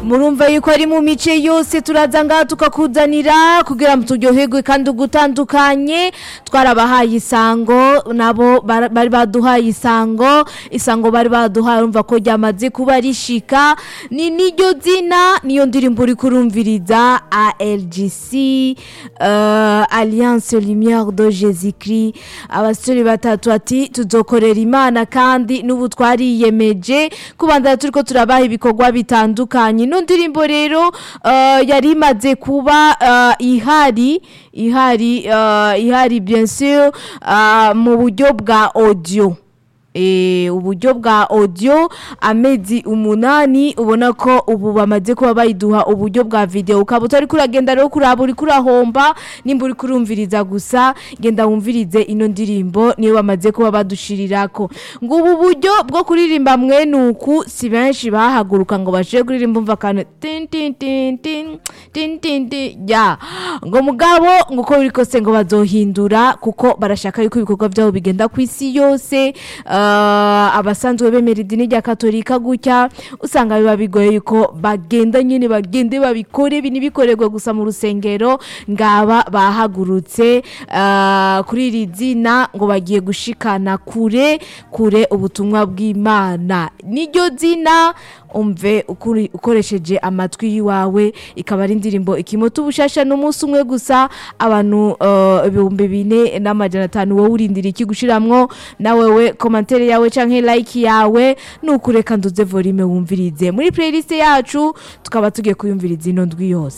murumva yuko ari mu mice yose turaza ngaha tukakuzanira kugira ngo turyoherwe kandi ugutandukanye twarabahaye isango nabo bara- bari baduhaye isango isango bari baduhaye urumva ko ryamaze kuba rishika ni niryo zina niyo ndirimbo uri kurumviriza ALGC uh, Alliance Lumière de Jésus Christ abasore batatu ati tuzokorera imana kandi n'ubu twariyemeje kubandana turiko turabaha ibikorwa bitandukanye ino ndirimbo rero uh, yari imaze kuba uh, ihari ihari uh, ihari bien sûr uh, mu buryo bwa audio Eh, uburyo bwa audio amezi umunani ubona ko ubu bamaze kuba bayiduha uburyo bwa video ukaba utari kuragenda rero kuraba uri kurahomba nimba uri kurumviriza gusa genda wumvirize ino ndirimbo niyo bamaze kuba badushirirako ngo ubu buryo bwo kuririmba mwene uku si benshi bahaguruka ngo bashire kuririmba umva akantu tin tin tin tin tin tin tin ya ngo mugabo ngo uko biri kose ngo bazohindura kuko barashaka yuko ibikorwa byabo bigenda ku isi yose uh, abasanzwe bemera idini rya katolika gutya usanga biba bigoye yuko bagenda nyine bagende babikore binibikorerwe gusa mu rusengero ngaba bahagurutse uh, kuri iri zina ngo bagiye gushikana kure kure ubutumwa bw'imana niryo zina umve ukuri- ukoresheje amatwi yiwawe ikaba ari indirimbo ikimota ubushasha n'umunsi umwe gusa abantu uh, ibihumbi bine n'amajana atanu wowe urindira iki gushiramwo na wewe komantere yawe canke like yawe nukureka nduze volume wumvirize muri playlist yacu tukaba tugiye kuyumviriza ino ndwi yose